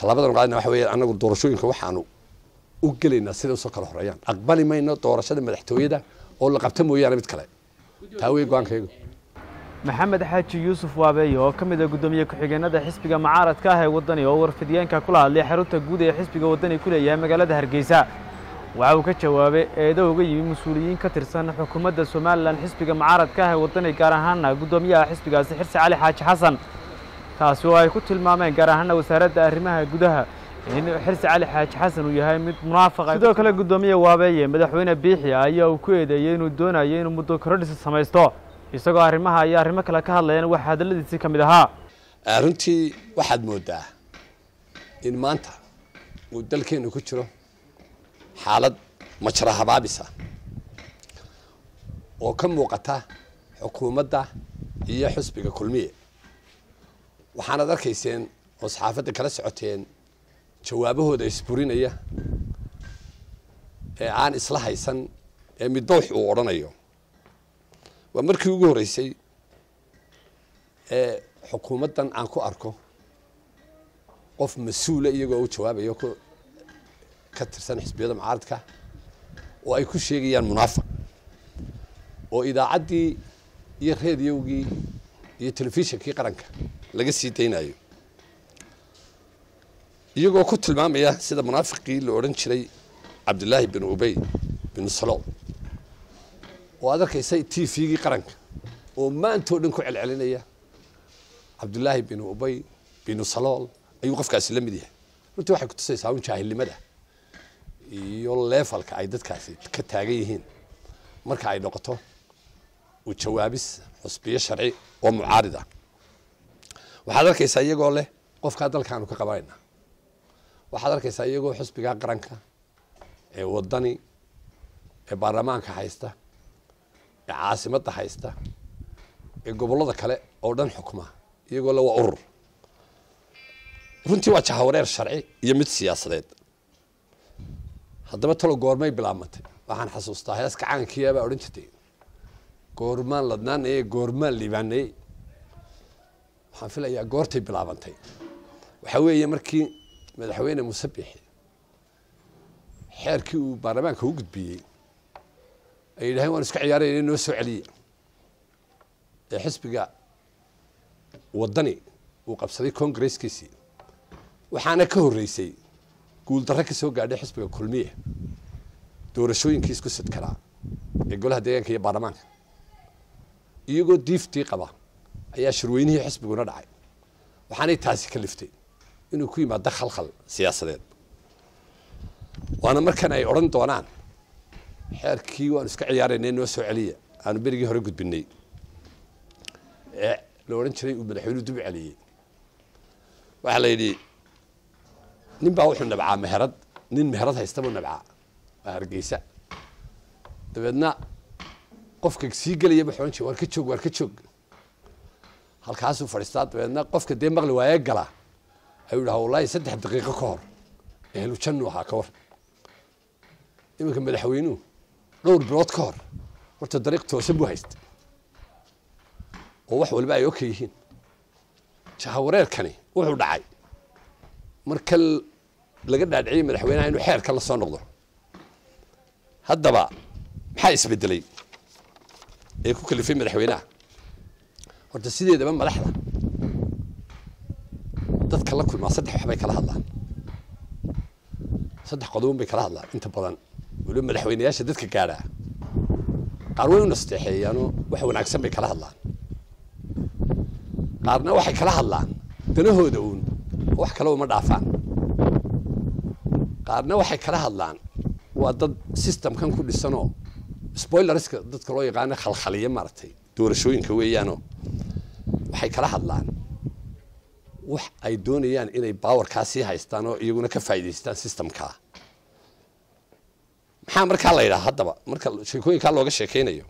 tallaabadan qaadana waxa weeyaan annagu doorashooyinka waxaanu u gelaynaa siday usoo kala horeeyaan aqbali mayno doorashada madaxtooyada oo la qabta mooyaane mid kale taa wey go-aankaygu maxamed xaaji yuusuf waabeeye oo ka mid ah guddoomiye ku-xigeenada xisbiga mucaaradka ah ee waddani oo warfidiyeenka kula hadlay xarunta guud ee xisbiga waddani ku leeyahay magaalada hargeysa waxa uu ka jawaabay eedo uga yimi mas-uuliyiin ka tirsan xukuumadda somalilan xisbiga mucaaradka ah ee waddani gaar ahaana guddoomiyaha xisbigaasi xirsi cali xaaji xasan taasi oo ay ku tilmaameen gaar ahaana wasaaradda arrimaha gudaha in xirsi cali xaaji xasan uu yahay mid munaafaqa sidoo kale guddoomiye waabeeye madaxweyne biixi ayaa uu ku eedeeyey inuu doonayo inuu muddo korodhis samaysto isagoo arrimaha iyo arrimo kale ka hadlayana waxaa hadalladiisii ka mid ahaa runtii waxaad moodaa in maanta uu dalkeenu ku jiro xaalad majra habaabisa oo ka muuqata xukuumadda iyo xusbiga kulmiye waxaanad arkayseen oo saxaafadda kala socoteen jawaabahooda isburinaya ee aan isla haysan ee midba wax uu odhanayo waa markii ugu horreysay ee xukuumaddan aan ku arko qof mas-uula iyagoo u jawaabayo ku ka tirsan xisbiyada mucaaradka oo ay ku sheegayaan munaafiq oo idaacaddii iyo reediyowgii iyo telefishinkii qaranka laga sii daynayo iyagoo ku tilmaamaya sida munaafiqii la odhan jiray cabdillaahi bin ubey bin salool oo aad arkaysay t v-gii qaranka oo maantao dhan ku celcelinaya cabdullaahi bin ubey binu salool ayuu qofkaasi la mid yahay runtii waxay kutusaysaa un jaahilnimada iyo leefalka ay dadkaasi ka taagan yihiin marka ay noqoto u jawaabis xusbiyo sharci oo mucaarida waxaad arkaysaa iyagoo leh qofkaa dalkaanu ka qabanayna waxaad arkaysaa iyagoo xusbigaa qaranka ee waddani ee baarlamaanka haysta ee caasimadda haysta ee gobollada kale oo dhan xukma iyagoo le waa urur runtii waa jahawareer sharci iyo mid siyaasadeed haddaba talo goormay bilaabmatay waxaan xasuustaa heeska caankiya baa odhan jirtay goormaan ladnaanaye goormaan liibaanaye waxaan filayaa goortay bilaabantay waxaa weeye markii madaxweyne muuse biixi xeerkii uu baarlamaanka u gudbiyey ay yidhaaheen waan iska ciyaarayna noo soo celiya ee xisbiga waddani uu qabsaday congresskiisii waxaana ka horreysay guuldarre ka soo gaadhay xisbiga kulmiye doorashooyinkii isku sidkanaa ee golaha deegaanka iyo baarlamaanka iyagoo diiftii qaba ayaa shirweynihii xisbiguna dhacay waxaanay taasi ka liftay inuu ku yimaado khalkhal siyaasadeed waana markan ay odhan doonaan xeerkii waanu iska ciyaaraynay noo soo celiya aanu berigii hore gudbinay ee la odhan jiray uu madaxweynuhu dub celiyey waxaa la yidhi nin baa wuxuu nabcaa meherad nin meherad haysta buu nabcaa waa hargeysa dabeedna qofka sii gelaya ba ohan jir waar ka joog waar ka joog halkaasuu fadhiistaa dabeedna qofka dee maqli waaye gala ayuu dhaha wallaahi saddex daqiiqo ka hor ehlu jannu ahaa ka war iminka madaxweynuhu dhowr bilood ka hor horta dariiq toosan buu haysta oo wax waliba ay oka yihiin jahawareerkani wuxuu dhacay marka laga dhaadhiciyey madaxweynaha inuu xeerka la soo noqdo haddaba maxaa isbedelay ee ku kalifay madaxweynaha horta sideedaba madaxda dadka la kulmaa saddex waxbay kala hadlaan saddex qodobon bay kala hadlaan inta badan waliba madaxweyneyaasha dadka gaadhaa qaar way u nasteexeeyaanoo wax wanaagsan bay kala hadlaan qaarna waxay kala hadlaan danahooda uun oo wax kale uma dhaafaan qaarna waxay kala hadlaan waa dad systemkan ku dhisanoo spoilerska dadka loo yaqaano khalkhaliya maaragtay doorashooyinka weeyaanoo waxay kala hadlaan wax ay doonayaan inay bawarkaa sii haystaan oo iyaguna ka faa'idaystaan systemkaa maxaa markaa la yidhaha haddaba marka sheekooyinkaa looga sheekeynayo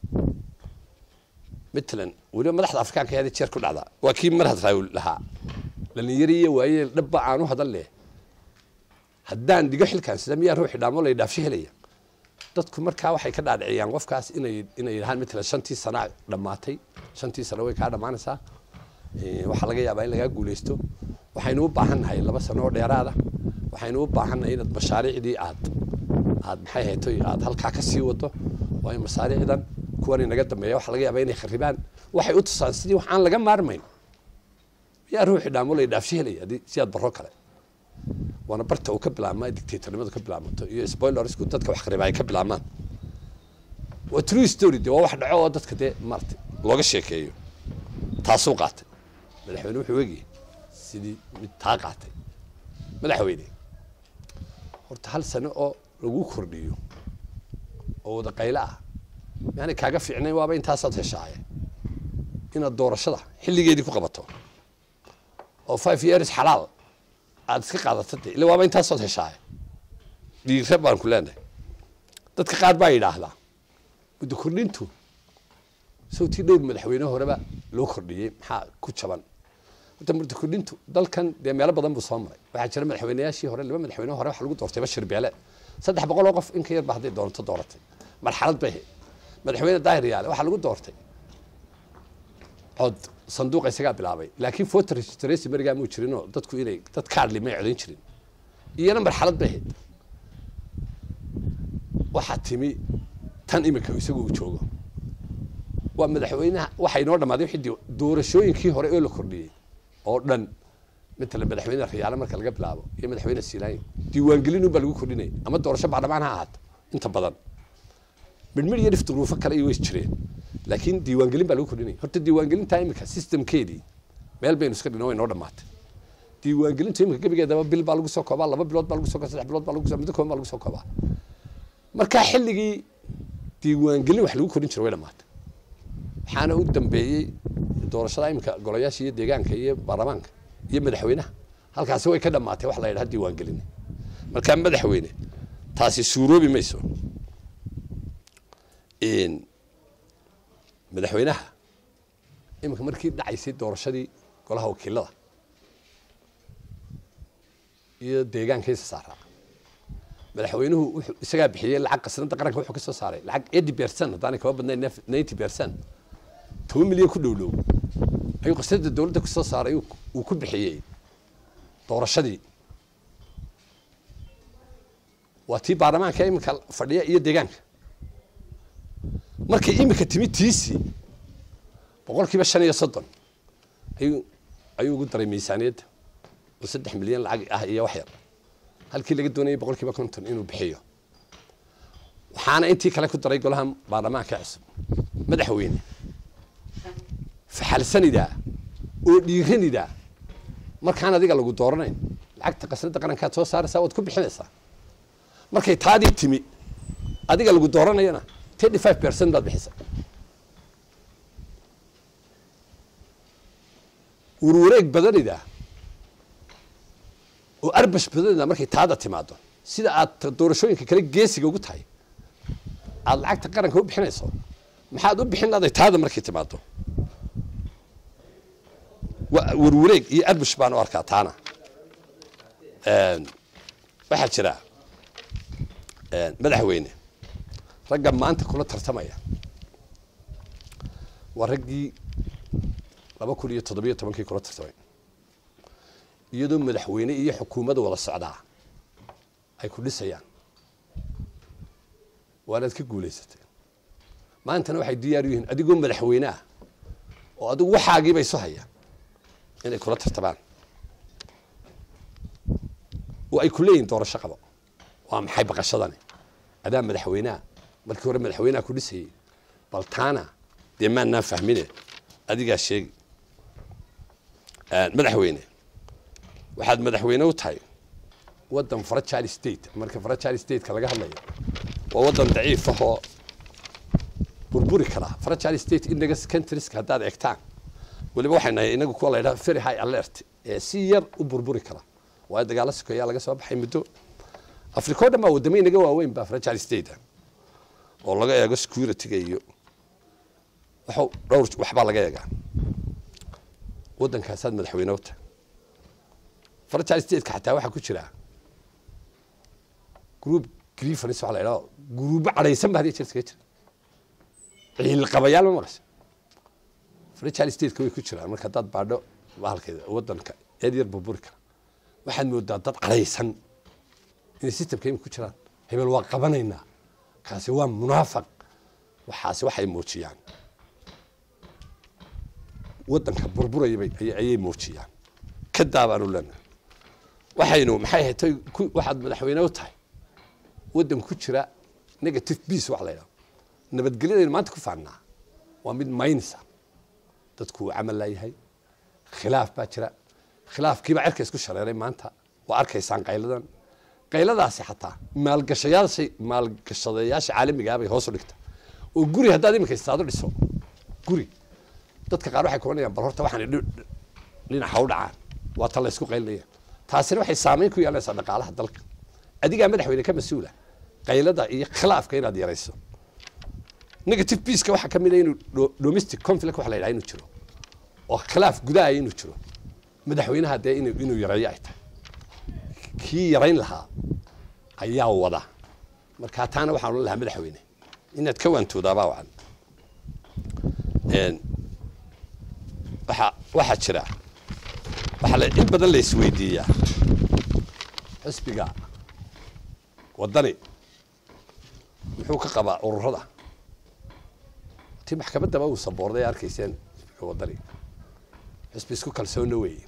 matalan weliba madaxda afrikaanka hada jeer ku dhacda waa kii marhad raawil lahaa dhalinyaro iyo waaye dhabba aan u hadan leh haddaan dhigo xilkaan sida miyaa ruuxi dhaamo la dhaafsho helaya dadku markaa waxay ka dhaadhiciyaan qofkaas inay inay yidhahaan matalan shantii sana dhammaatay shantii sano way kaa dhammaanaysaa waxaa laga yaabaa in lagaa guuleysto waxaynu u baahannahay laba sano oo dheeraada waxaynu u baahannahay inaad mashaariicdii aad aad maxay hayto aad halkaa ka sii wado waayo masaariicdan kuwan inaga dambeeya waxa laga yaabaa inay kharibaan waxay u tusaan sidii wax aan laga maarmayn yaa ruuxi dhaamo la dhaafshi helaya haddii si aad barro kale waana barta uu ka bilaabmaa dictatornimadu ka bilaabmato iyo spoilersku dadka wax khariba ay ka bilaabmaan waa true story de waa wax dhaco oo dadka dee maarata looga sheekeeyo taasuu qaatay madaxweyne wuxuu egiyey sidii mid taa qaatay madaxweyne horta hal sano oo lagu kordhiyo oo wada qaylo ah yaani kaaga fiicnayn waaba intaasaad heshaaye inaad doorashada xilligeedii ku qabato oo five years xalaal aad iska qaadato de illa waaba intaasood heshaaye dhiire baan ku leenahay dadka qaar baa yidhaahdaa muddo kordhintu sawtii dhowr madaxweyne horeba loo kordhiyey maxaa ku jaban horta muddo kordhintu dalkan dee meelo badan buu soo maray waxaa jira madaxweyneyaashii hore laba madaxweyne hore waxa lagu doortay bashir beele saddex boqol oo qof in ka yar ba hadday doonto dooratay marxalad bay ahayd madaxweyne daahir yaale waxaa lagu doortay cod sanduuqa isagaa bilaabay laakiin voter registration berigaa muu jirinoo dadku inay dad kaadli may codayn jirin iyana marxalad bay ahayd waxaa timi tan imika isagu uu joogo waa madaxweynaha waxaa inoo dhammaaday wixii doorashooyinkii hore oo la kordhiyey oo dhan matala madaxweyne riyaale marka laga bilaabo iyo madaxweyne siilaayin diiwaangelin unbaa lagu kordhinaya ama doorasho baarlamaan ha ahaato inta badan midhmidh iyo dhif duruufo kale iyo way jireen laakiin diiwaangelin baa lagu kordhinaya horta diiwaangelintaa imika systemkeedii meel baynu iska dhino way noo dhammaatay diiwaangelintu imika gebigeedaba bil baa lagu soo koobaa laba bilood baa lagu soo koobaa saddex bilood baa lagu soo muddo kooban baa lagu soo koobaa markaa xilligii diiwaangelin wax lagu kordhin jiro way dhammaatay waxaana u dambeeyey doorashada imika golayaasha iyo deegaanka iyo baarlamaanka iyo madaxweynaha halkaasi way ka dhammaatay wax la yidhaha diiwaangelin markaa madaxweyne taasi suuroobi mayso madaxweynaha iminka markii dhacaysay doorashadii golaha wakiilada iyo deegaankiisa saaraa madaxweynuhu wuxuu isagaa bixiyey lacag qasnada qaranka wuxuu ka soo saaray lacag eighty percent haddaanay kaba badnayn ninety percent toban milyan ku dhowdhow ayuu qasnada dowladda kusoo saaray uu ku bixiyey doorashadii waa tii baarlamaanka iminka fadhiya iyo deegaanka markay imika timi tiisii boqol kiiba shan iyo soddon ayuu ayuu ugu daray miisaaniyadda oo saddex milyan lacag ah iyo wax yar halkii laga doonayay boqol kiiba konton inuu bixiyo waxaana intii kale ku daray golaha baarlamaanka cusub madaxweyne faxalsanidaa oo dhiiranidaa markaan adiga lagu dooranayn lacagta qasnada qarankaad soo saaraysaa waad ku bixinaysaa markay taadii timi adiga lagu dooranayana thirty five percent baad bixisa warwareeg badanida oo arbash badanida markay taada timaado sida aad doorashooyinka kale geesiga ugu tahay aada lacagta qaranka u bixinayso maxaad u bixin laday taada markay timaado warwareeg iyo arbash baan u arkaa taana waxaa jira madaxweyne ragga maanta kula tartamaya waa raggii laba kun iyo toddobiyo tobankii kula tartamay iyadoo madaxweyne iyo xukuumadda wada socdaa ay ku dhisayaan waanaad ka guulaysatay maantana waxay diyaar u yihiin adigoo madaxweyne ah oo adigu waxaagiiba isu haya inay kula tartamaan oo ay ku leeyihin doorasho qabo waa maxay baqashadani adaa madaxweyneha markii hore madaxweyneha ku dhisayey bal taana dee maannaan fahmine adigaa sheegi madaxweyne waxaad madaxweyne u tahay waddan fragile state marka fragile stateka laga hadlayo waa waddan daciif ahoo burburi karaa fragile state index countrieska haddaad eegtaan weliba waxay nahay inagu kuwa la yidhaha very high alert ee si yar u burburi kara waayo dagaalo sokeeyaa laga soo baxay muddo africa o dhan baa waddamo inaga waaweyn baa fragile state oo laga eego security-ga iyo waxu dhowr waxbaa laga eegaa waddankaasaad madaxweyne u tahay fragile stateka xataa waxaa ku jira group grievance waxa la yidhaha guruubo cadhaysan ba hadiya jeer iskaga jira ciilqabayaal ma maqasha fragile stateka way ku jiraan marka haddaad baadho bahalkeeda waddanka eed yar burburi kara waxaad moodaa dad cadhaysan inay systemka imika ku jiraan hebel waa qabanaynaa kaasi waa munaafaq waxaasi waxay muujiyaan waddanka burburayabay ayay muujiyaan ka daabaanu leenahay waxaynu maxay ahayd tay waxaad madaxweyne u tahay waddan ku jira negative peace wax la yidhaha nabadgelyadaynu maanta ku faannaa waa mid maynisa dadku uu camal laayahay khilaaf baa jira khilaafkiibaa cerka isku shareeray maanta waa arkaysaan qayladan qayladaasi xataa maalgashayaasha maalgashadayaasha caalamigaa bay hoos u dhigta oo guri haddaad iminka istaado dhiso guri dadka qaar waxay kulanayaan bal horta waxaan dhinaca u dhacaan waa ta la ysku qaylinaya taasina waxay saameyn ku yeelanaysaa dhaqaalaha dalka adigaa madaxweyne ka mas-uula qaylada iyo khilaafka inaad yarayso negative peaceka waxaa ka mid a inuu domestic conflict waxa la yidhaha inuu jiro oo khilaaf gudaha inuu jiro madaxweynaha dee inuu inuu yareeyo ay tahay kii yarayn lahaa ayaa wada marka taana waxaan ohan lahaa madaxweyne inaad ka waantoodaabaa wacan waxa waxaa jira waxaa la in badan la isweydiiyaa xisbiga waddani muxuu ka qabaa ururada ti maxkamaddaba uu saboorday arkayseen xisbiga waddani xisbi isku kalsoonna weeye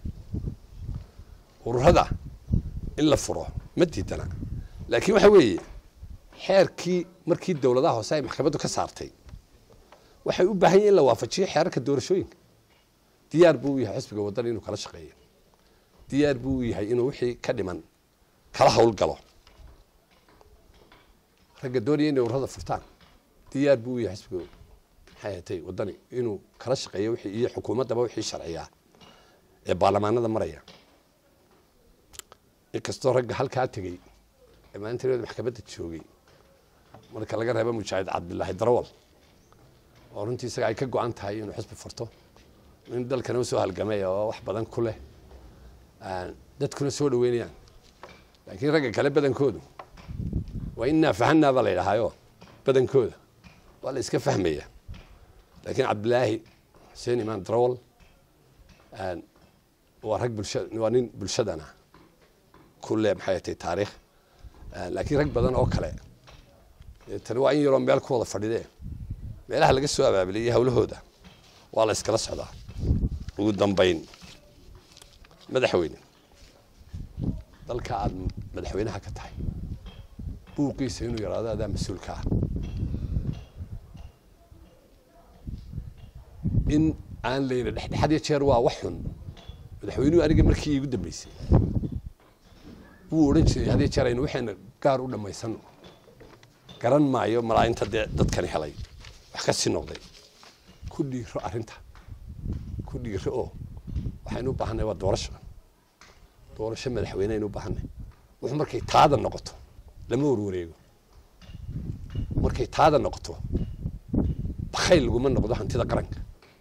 ururada in la furo ma diidana laakiin waxa weeye xeerkii markii dowladaha hoose ay maxkamaddu ka saartay waxay u baahan yihin in la waafajiyo xeerarka doorashooyinka diyaar buu u yahay xisbiga waddani inuu kala shaqeeyo diyaar buu u yahay inuu wixii ka dhiman kala howlgalo ragga doonaya inay ururada furtaan diyaar buu u yahay xisbiga maxay ahatay waddani inuu kala shaqeeyo wixii iyo xukuumaddaba wixii sharciyaa ee baarlamaanada maraya inkastoo ragga halkaa tegey ee maalinta maxkamadda joogay marka laga reebo mujaahid cabdilaahi darawal oo runtii isaga ay ka go-an tahay inuu xisbi furto in dalkana usoo halgamay oo wax badan ku leh dadkuna soo dhaweynayaan laakiin ragga kale badankoodu waa innaa fahanaa baa la yidhahaayo badankooda waa la iska fahmaya laakiin cabdilaahi xuseen imaan darawal waa rag bulsha waa nin bulshadana ku leh maxay atay taariikh laakiin rag badan oo kale tani waa in yaroo meel ku wada fadhidee meelaha laga soo abaabiliyay hawlahooda waa la iskala socdaa ugu dambayn madaxweyne dalka aada madaxweynaha ka tahay buuqiisa inuu yaraado adaa mas-uulka ah in aan layna dhexdhexad ya jeer waa wax xun madaxweynuhu aniga markii iigu dambeysay wuu odhan jiray had ya jeer aynu waxayna gaar u dhammaysano garan maayo malaainta dee dadkani helay wax ka sii noqday ku dhiiro arrinta ku dhiiro oo waxaynu u baahanay waa doorasho doorasho madaxweyne aynu u baahanay wuxuu markay taada noqoto lama warwareego markay taada noqoto bakayl laguma noqdo hantida qaranka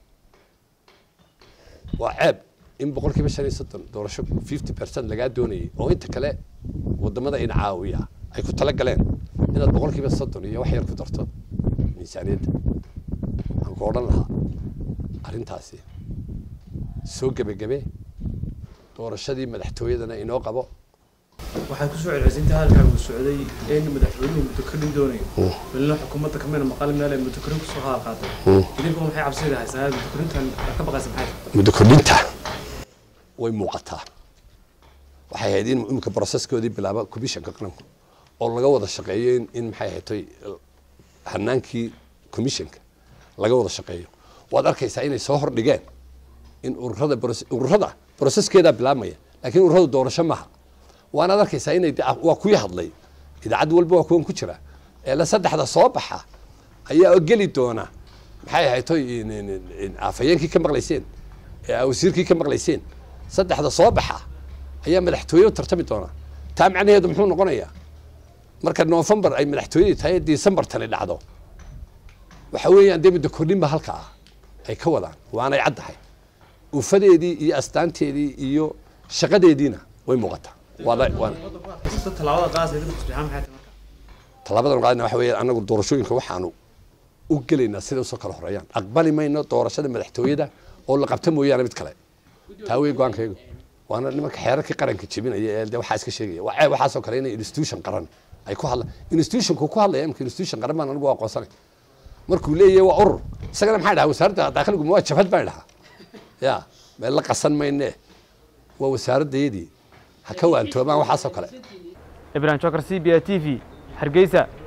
waa ceeb in boqol kiiba shan iyo soddon doorasho fifty percent lagaa doonayay oo inta kale wadamada in caawiya ay ku tala galeen inaad boqol kiiba soddon iyo wax yar ku darto miisaaniyadda waxaan ku odhan lahaa arrintaasi soo gebagebe doorashadii madaxtooyadana inoo qabo waxay ku soo celcelinta halkaa uu socday in madaxweynuhu mutakalin doonayo welina xukuumadda kamina maqal meel ay mutakalin kusoo hadal qaatay idinku maxay cabsida haysaa mutakalintan ka baqaysa maxay muddo kordhinta way muuqataa waxay ahayd in imika broseskoodii bilaaba commissionka qaranku oo laga wada shaqeeyo in in maxay ahatay hanaankii commissionka laga wada shaqeeyo waad arkaysaa inay soo hordhigeen in ururada ururada broseskeedaa bilaabmaya laakiin ururadu doorasho maaha waanaad arkaysaa inay waa kuwii hadlay idaacad walba waa kuwan ku jira ee la saddexda soo baxa ayaa geli doona maxay ahaytoy afhayeenkii ka maqlayseen wasiirkii ka maqlayseen saddexda soo baxa ayaa madaxtooye u tartami doona taa macnaheedu muxuu noqonayaa marka novembar ay madaxtooyadii tahay december tani dhacdo waxa weeyaan dee muddo kordhinba halka ah ay ka wadaan waanay caddahay ufadeedii iyo astaanteedii iyo shaqadeediina way muuqataa tallaabada qaasay dadku saxaan maxay tahay marka tallaabadan qaadina waxa weeye annagu doorashooyinka waxaanu u gelaynaa sida usoo kala horeeyaan aqbali mayno doorashada madaxtooyada oo la qabta mooyaane mid kale taa wey go-aankaygu waana nimanka xeerarkii qaranka jebinaya ee de waxaa iska sheegaya waa ceeb waxaasoo kale inay institution qaran ay ku hadla institutionku ku hadlaya imika institution qaran baan anigu aqoonsanay markuu leeyahay waa urur isagana maxay dhahaa wasaaradda daakhiliguma waa jabhad baan dhahaa ya meel la qasan mayne waa wasaaradayadii ha ka waantoomaan waxaasoo kale ibrahim jokar c b a t v hargeysa